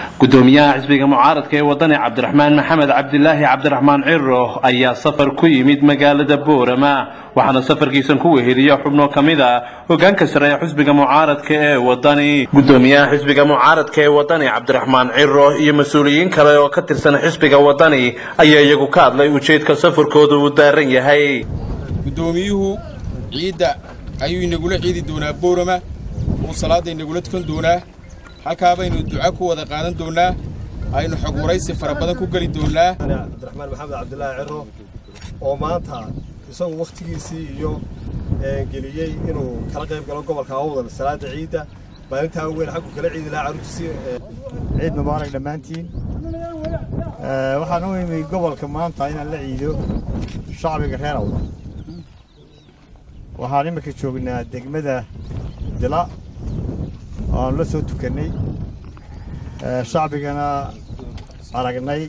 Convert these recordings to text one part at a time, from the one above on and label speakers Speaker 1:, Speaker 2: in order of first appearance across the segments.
Speaker 1: gudoomiyaha xisbiga mucaaradka ee wadani cabdiraxmaan maxamed cabdilaahi cabdiraxmaan ciro ayaa safar ku yimid magaalada boorama waxaana safarkiisan ku weheliya xubno ka mid a hogaanka sare ee xisbiga mucaaradka ee wadani gudoomiyaha xisbiga mucaaradka ee wadani cabdiraxmaan ciro iyo mas-uuliyiin kale oo ka tirsan xisbiga wadani ayaa iyagu ka hadlay ujeedka safarkooda uu daaran yahay
Speaker 2: gudoomiyuhu ciidda ayuu inagula ciidi doonaa boorama uu salaadda inagula tukan doonaa halkaa baynu duca ku wada qaadan doonnaa aynu xog waraysi fara badan ku geli doonnaa
Speaker 3: cabdiraxmaan maxamed cabdilaahi ciro oo maanta isagu wakhtigiisii iyo geliyey inuu kala qayb galo gobolka awdal salaada ciidda maalintaa weyn xaggu kala ciidi lahaa carruurtiisii
Speaker 4: ciid mubaarak dhammaantiin waxaan u imi gobolka maanta inaan la ciido shacbiga reer awdal waxaan iminka joognaa degmada dila oaan la soo tukannay shacbigana aragnay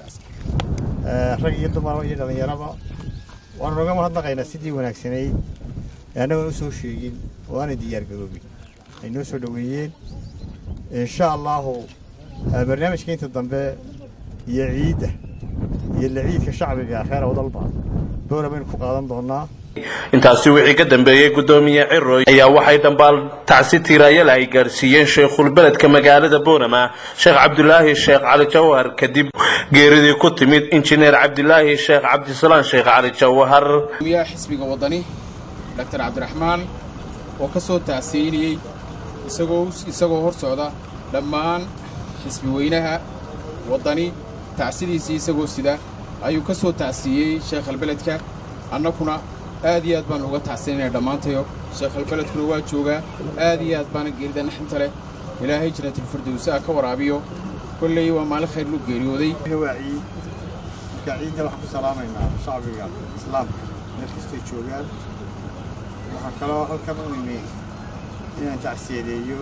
Speaker 4: rag iyo dumar iyo dhallinyaraba waanu noga mahadnaqaynaa sidii wanaagsanayd annagoon u soo sheegin oo aanay diyaargaroobin ay noo soo dhoweeyeen insha allaahu barnaamijka inta dambe iyo ciidda iyo la ciidka shacbiga reer awdalba boora baynu ku qaadan doonnaa
Speaker 1: intaasi wixii ka dambeeyey gudoomiye ciro ayaa waxay dambaal tacsi tiiraayal ay gaarsiiyeen sheikhulbeledka magaalada boorama sheekh cabdulaahi sheekh cali jawhar kadib geeridii ku timid injineer cabdilaahi sheekh cabdisalaan sheekh cali jawhar
Speaker 2: gudomiyaha xisbiga waddani doctor cabdiraxmaan oo ka soo tacsiinayey isagoo isagoo hor socda dhammaan xisbi weynaha waddani tacsidiisii isagoo sida ayuu ka soo tacsiiyey sheekhalbeledka annakuna aad iyo aad baan uga tacsiinaya dhammaantayo sheekhalbeledkuna waa joogaa aad iyo aad baana geerida naxinta leh ilaahay jannatilfirdowsa ka waraabiyo kolley waa maalin khayr lu geeriyooday
Speaker 4: waa ciid marka ciidda waxaan ku salaamaynaa shacbiga islaamka meel kastay joogaan waxaa kaloo halkan u imi inaan tacsiyadeeyo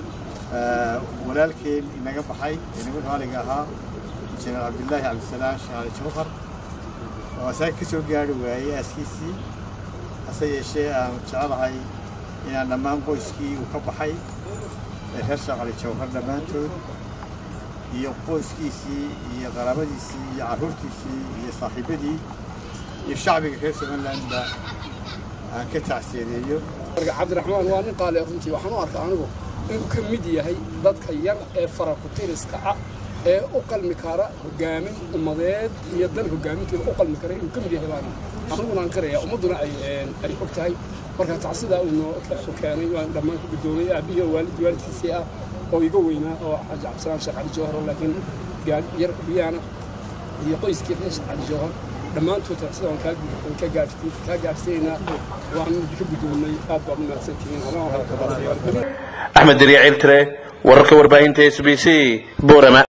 Speaker 4: walaalkeen inaga baxay ee niman qaaliga ahaa injineer cabdilaahi cabdisalaan sheekh cali jawhar oo asaga ka soo gaari waayey aaskiisii hase yeeshee aanu jecelahay inaan dhammaan qoyskii uu ka baxay ee reer sheekh cali jawhar dhammaantood iyo qoyskiisii iyo qaraabadiisii iyo carruurtiisii iyo saaxiibadii iyo shacbiga reer somalilandba aan ka tacsiyadeeyo
Speaker 5: cabdiraxmaan waa nin qaali runtii waxaan u arkaa anigu inuu ka mid yahay dadka yar ee farakutiriska ah ee u qalmi kara hogaamin ummadeed iyo dan hogaaminteeda u qalmi kara inuu ka mid yahay baan aniguna aan qiraya ummadduna ay og tahay marka tacsidaa uu noo keenay waan dhammaan ku gudoomay aabbihi waalid waalidkiisii ah oo iga weynaa oo xaaji cabdisalaan sheekh cali jawhar laakiin yar biyaana iyo qoyskii reer sheekh cali jawhar dhammaantood tacsida waan kaa gaarsiinaynaa waan ka gudoomay aad baad u mahadsantihiin
Speaker 1: axmed dariya ciltire wararka warbaahinta s b c boorama